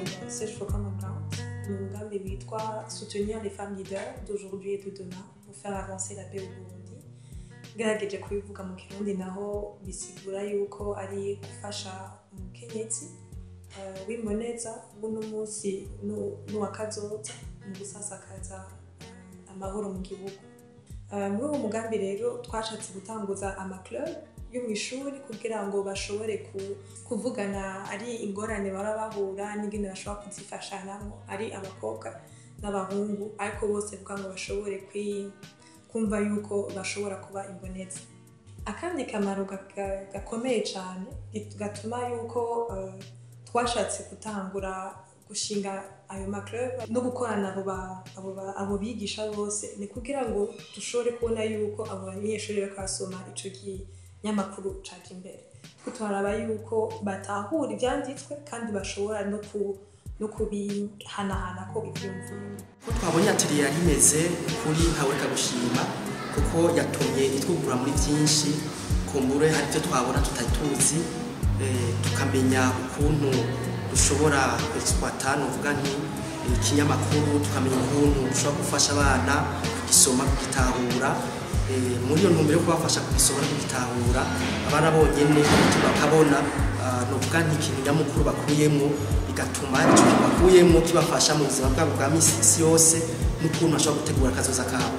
wa Search for Common Ground ni umugambi witwa soutenir les femmes leaders d'aujourd'hui et de demain pour faire avancer la paix au Burundi ngerageje kubivuga mu kirundi naho bisigura yuko ari gufasha umukenyezi eh, w'imboneza buno munsi nu- n'uwakazoza mu gusasakaza eh, amahoro mu gihugu Eh, muri uwo mugambi rero twashatse gutanguza amaclub yo mu ishuri kugira ngo bashobore ku- kuvugana ari ingorane bara bahura n'ingene bashobora kuzifashanamo ari abakobwa n'abahungu ariko bose kugira ngo bashobore kwi- kumva yuko bashobora kuba imboneza akandi kamaro ga- ga- gakomeye cyane git- gatuma yuko eh, twashatse gutangura gushinga ayo maclub no gukorana abo ba- abo ba- abo bigisha bose ni kugira ngo dushobore kubona yuko abo banyeshuri bariko basoma ico kinyamakuru caje imbere twe turaraba yuko batahura ivyanditswe kandi bashobora no ku no kubihanahana ko ivyumviro ko twabonye atelier yari imeze kuri ntawereka gushima kuko yatumye itwugura muri byinshi kumbure hari ibyo twabona tutari tuzi eh, tukamenya ukuntu dushobora exploita novuga nti eh, ikinyamakuru tukamenya ukuntu dushobora gufasha abana kugisoma kugitahura Eh, muri iyo ntumbero yo kubafasha kugisoma no kugitahura abana bonyene bakabona ah, novuga nti ikintu nyamukuru bakuyemo bigatuma icyo kintu bakuyemo kibafasha mu buzima bwabo bwa misi isi yose n'ukuntu bashobora gutegura akazoza kabo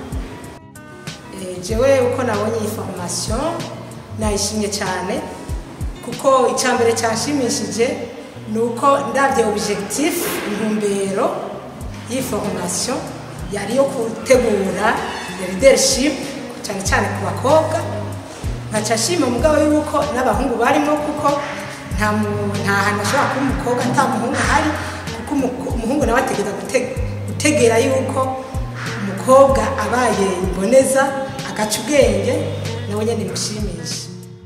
Eh, jewe uko nabonye iyi formation nayishimye cyane kuko icyambere cyanshimishije ni uko ndabye objectif intumbero y'iyi formation yari yo gutegura leadership cyane cyane ku bakobwa nkaca nshima mugabo yuko n'abahungu barimo kuko nta mu- nta hantu ashobora kuba umukobwa nta muhungu ahari kuko umuko- umuhungu nawe ategereza gute- gutegera yuko umukobwa abaye imboneza agaca ubwenge nawe nyine bimushimisha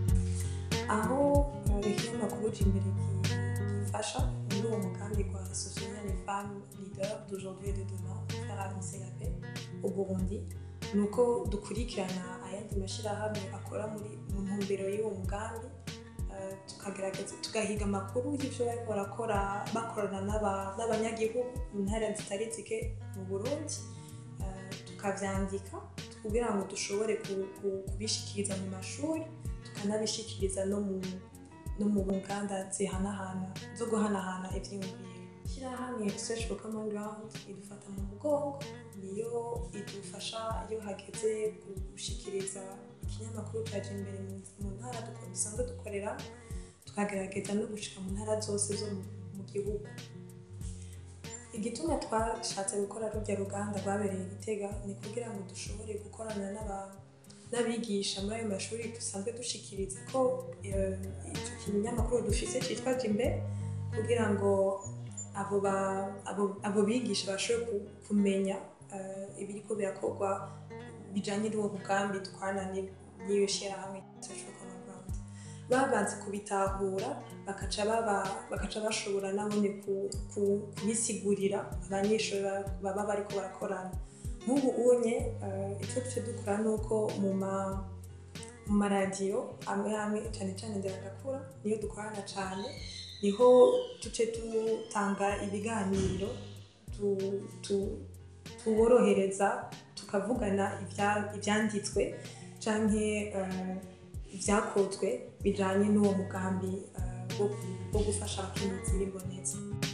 aho eh, ikinyamakuru imbere gifasha muri uwo mugambi wa soutenir les femmes leaders d'aujourd'hui et de demain pour faire avancer la paix au Burundi ni uko dukurikirana ayandi mashyirahamwe akora muri mu ntumbero y'uwo mugambi eh, tukagerageza tugahiga amakuru y'ibyo bariko barakora bakorana n'aba- n'abanyagihugu mu ntara zitari zike mu Burundi eh, tukavyandika kugira ngo dushobore ku- ku- kubishikiriza mu mashuri tukanabishikiriza no mu no mu nganda zihanahana zo guhanahana ivyiyumviro ishyirahamwe search for common ground idufata mu mugongo niyo idufasha iyo hageze gushikiriza ikinyamakuru caje imbere mu- mu ntara duko- dusanzwe dukorera tukagerageza no gushika mu ntara zose zo mu- mu gihugu igituma twashatse gukora rurya ruganda rwabereye igitega ni kugira ngo dushobore gukorana n'aba- n'abigisha muri ayo mashuri dusanzwe dushikiriza ko eh, ico kinyamakuru dufise citwa jimbe kugira ngo abo ba- abo- abo bigisha bashobore ku- kumenya eh, ibiriko birakorwa bijanye n'uwo mugambi dukorana ni- n'iyo shyirahamwe Search for Common Ground. babanze kubitahura bakaca baba- bakaca bashobora nabone ku- ku- kubisigurira abanyeshuri ba- baba bariko barakorana nk'ubu unye eh, icyo duce dukora ni uko mu ma- mu maradiyo amwe amwe cyane cyane nderagakura niyo dukorana cyane niho duce dutanga ibiganiro tu- tu- tuborohereza tukavugana ibya- ibyanditswe canke eh, ibyakozwe bijanye n'uwo mugambi eh, wo wo gufasha abakenyezi b'imboneza